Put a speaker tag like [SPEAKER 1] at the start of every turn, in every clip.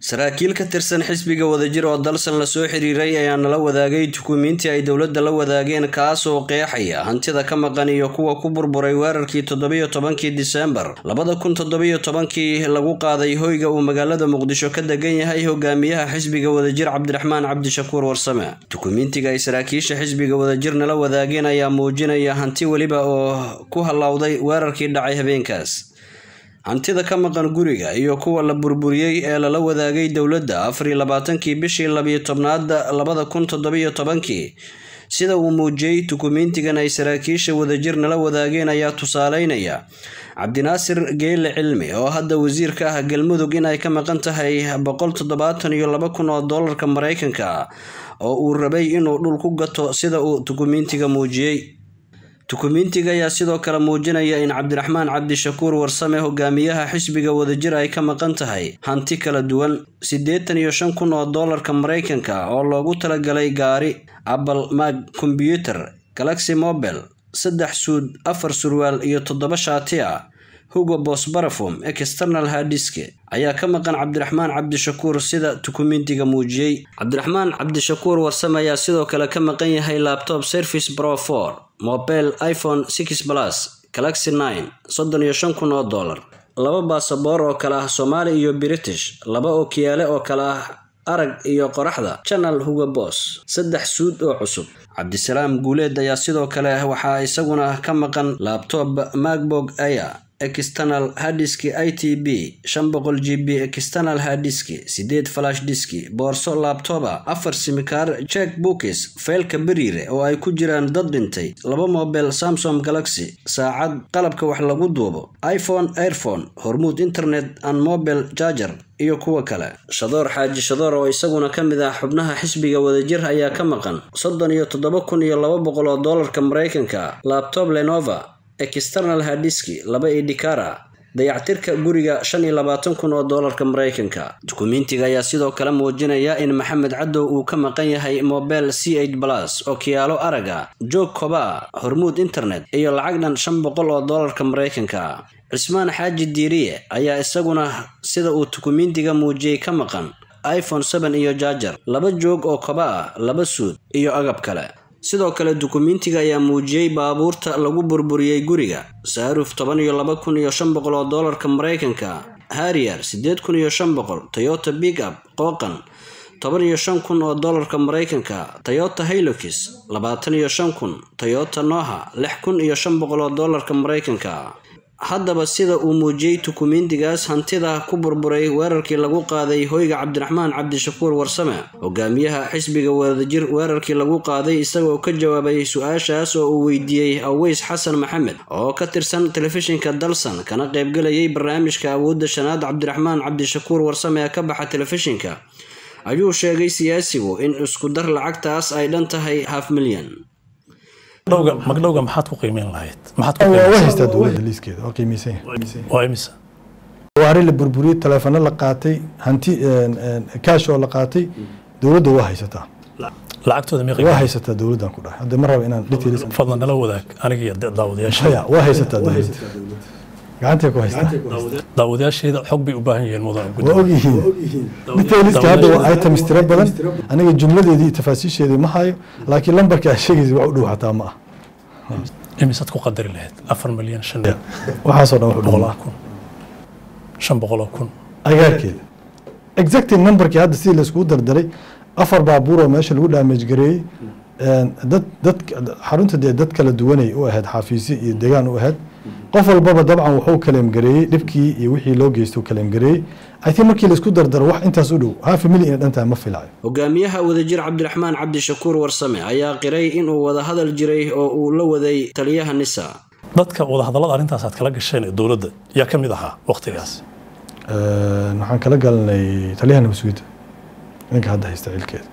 [SPEAKER 1] saraakiil ka tirsan xisbiga wadajir oo dalsan lasoo xiriiray ayaa nala wadaagay dukumiintii ay dowladda la wadaageen kaas oo qeexaya hantida ka maqan iyo kuwa ku burburay weerarkii toddobiyo tobankii diseembar labada kun toddobiyo tobankii lagu qaaday hoyga uu magaalada muqdisho ka degan yahay hogaamiyaha xisbiga wadajir cabdiraxmaan cabdishakuur warsame dukumiintiga ay saraakiisha xisbiga wadajir nala wadaageen ayaa muujinaya hanti weliba oo ku hallowday weerarkii dhacay habeenkaas hantida ka maqan guriga iyo kuwa la burburiyey ee lala wadaagay dowladda afariyo labaatankii bishii labiyo tobnaada labada kun toddobiyo tobankii sida uu muujiyey dukumiintigan ay saraakiisha wadajir nala wadaageen ayaa tusaaleynaya cabdinaasir geele cilmi oo hadda wasiir ka ah galmudug in ay ka maqan tahay boqol toddobaatan iyo laba kun oo doolarka mareykanka oo uu rabay inuu dhul ku gato sida uu dukumiintiga muujiyey dukumiintiga ayaa sidoo kale muujinaya in cabdiraxmaan cabdishakuur warsame hogaamiyaha xisbiga wadajir ay ka maqan tahay hanti kala duwan siddeetan iyo shan kun oo doolarka mareykanka oo loogu talagalay gaari apple mag kombyuter galaxy mobile saddex suud afar surwaal iyo toddoba shaati ah hugo bos barafom external hadiske ayaa ka maqan cabdiraxmaan cabdishakuur sida dukumiintiga muujiyey cabdiraxmaan cabdishakuur warsame ayaa sidoo kale ka maqan yahay laptop service pro for mobile iphone six plus galaxy nine soddon iyo shan kun oo dollar laba baasaboor oo kale ah soomaali iyo british laba ookiyaale oo kale ah arag iyo qoraxda janal hugo bos saddex suud oo cusub cabdisalaam guuleed ayaa sidoo kale waxaa isaguna ka maqan labtob macbog aya external hadiski i t b shan boqol g b external hadiski sideed flash diski boorso labtoba afar simikaar jek bookis feelka beriire oo ay ku jiraan dad dhintay laba mobile samsung galaxy saacad qalabka wax lagu duubo iphone airphone hormuud internet and mobile jarger iyo kuwa kale shadoor xaaji shadoor oo isaguna ka mid ah xubnaha xisbiga wadajir ayaa ka maqan soddon iyo toddoba kun iyo laba boqol oo doolarka mareykanka labtob lenova external hadiski laba idikara dayactirka guriga shan iyo labaatan kun oo doolarka mareykanka dukumiintiga ayaa sidoo kale muujinaya in maxamed cadow uu ka maqan yahay mobile c eight plus oo kiyaalo araga joog koba hormuud internet iyo lacag dhan shan boqol oo doolarka mareykanka cismaan xaaji diiriye ayaa isaguna sida uu dukumiintiga muujiyey ka maqan iphone seven iyo jaajar laba joog oo koba ah laba suud iyo agab kale sidoo kale dukumiintiga ayaa muujiyey baabuurta lagu burburiyey guriga saaruf toban iyo laba kun iyo shan boqol oo doolarka mareykanka harrier siddeed kun iyo shan boqol toyota big up qooqan toban iyo shan kun oo doolarka mareykanka toyota haylokis labaatan iyo shan kun toyota noha lix kun iyo shan boqol oo doolarka mareykanka haddaba sida uu muujiyey dukumiintigaas hantida ku burburay weerarkii lagu qaaday hoyga cabdiraxmaan cabdishakuur warsame hogaamiyaha xisbiga wadajir weerarkii lagu qaaday isagoo ka jawaabay su-aashaas oo uu weydiiyey aweys xasan maxamed oo ka tirsan telefishinka dalsan kana qaybgalayay barnaamijka awoodda shanaad cabdiraxmaan cabdishakuur warsame ee ka baxa telefishinka ayuu sheegay siyaasigu in isku dar lacagtaas ay dhan tahay haf milyan
[SPEAKER 2] magdhowga maxaad ku qiimeyn lahayd
[SPEAKER 3] waa haystaa dowladda liiskeeda waa qiimeysan yahay
[SPEAKER 2] waa imisa
[SPEAKER 3] waari la burburiyey taleefano la qaatay hanti kaash oo la qaatay dowladda waa haysataa
[SPEAKER 2] lacagtooda mi
[SPEAKER 3] waa haysataa dowladdan ku dhahay hadda ma raba inaan details
[SPEAKER 2] fadlan nala wadaag aniga iyo daawadayaasha
[SPEAKER 3] maya waa haysataa dowladda gacantay ku haystaa
[SPEAKER 2] daawadayaasheeda xog bay u baahan yihiin mudan
[SPEAKER 3] waa ogyihiin detailska hadda waa items tiro badan aniga jumladeedii iyo tafaasiisheedii ma hayo laakiin lambarka aad sheegaysa wax u dhow xataa ma ah
[SPEAKER 2] imisaad ku qadari lahayd afar milyan shan
[SPEAKER 3] waxaasoo dhan wax u
[SPEAKER 2] boqol
[SPEAKER 3] dhow
[SPEAKER 2] oo kun shan boqol oo kun
[SPEAKER 3] agaarkeeda exactly numberkii hadda sidii laiskugu dardaray afar baabuur oo meesha lagu damage gareeyey dad dad xarunta dee dad kala duwanay u ahayd xafiisyo iyo degaan u ahayd qof walbaba dabcan wuxuu kaleem gareeyey dhibkii iyo wixii loo geystay kaleem gareeyey i think markii laisku dardaro wax intaas u dhow half a million dhantaa ma filayo
[SPEAKER 1] hogaamiyaha wadajir cabdiraxmaan cabdishakuur warsame ayaa qiray inuu wada hadal jiray oo uu la waday taliyaha nisa
[SPEAKER 2] dadka wadahadallada arrintaas aad kala gasheen ee dowladda yaa ka mid ahaa waqtigaas
[SPEAKER 3] waxaan kala galanay taliyaha nabasugidda ninka hadda haysta cilkeeda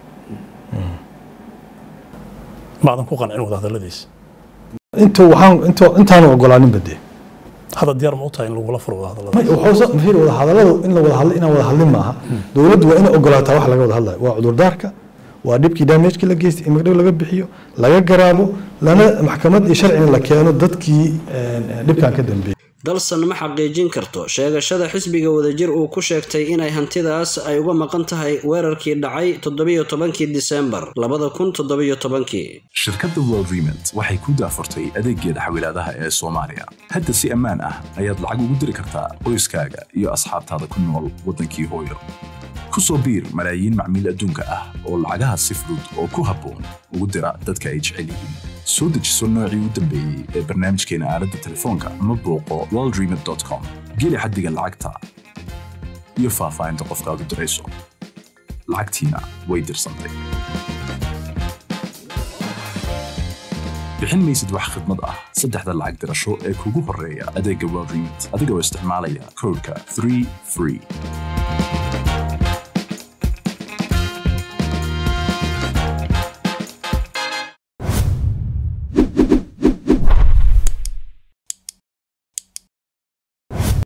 [SPEAKER 2] maadan ku qancin wadahadalladiisa
[SPEAKER 3] inta waxaan inta intaanu ogolaaninba dee
[SPEAKER 2] hadda diyaar ma u tahay in lagula furo wadahadallada
[SPEAKER 3] mafir wada hadalladu in la wada hadlo inaan wada hadlin maaha dowladdu waa inay ogolaataa wax laga wada hadlayo waa cudurdaarka waa dhibkii damagekii la geystay in magdhow laga bixiyo laga garaabo lana maxkamad iyo sharcina la keeno dadkii dhibkan ka dambeeyey
[SPEAKER 1] dalsan ma xaqiijin karto sheegashada xisbiga wadajir uu ku sheegtay inay hantidaas ay uga maqan tahay weerarkii dhacay toddobiyo tobankii disembar labada kun toddobiyo tobankii
[SPEAKER 4] shirkadda world remont waxay ku daafurtay adeeggeeda xawilaadaha ee soomaaliya hadda si ammaan ah ayaad lacag ugu diri kartaa qoyskaaga iyo asxaabtaada ku nool waddankii hooyo ku soo biir malaayiin macmiil adduunka ah oo lacagaha si fudud oo ku habboon ugu dira dadka ay jecel yihiin soo dejiso noocii u dambeeyey ee barnaamijkeena aaladda telefoonka ama booqo worldremont.com geli xaddiga lacagta iyo faahfaahinta qofkaad u dirayso lacagtiina way dirsantay bixin maysid wax khidmad ah saddexda lacag dirasho ee kugu horreeya adeegga world remont adigoo isticmaalaya koodhka 3 free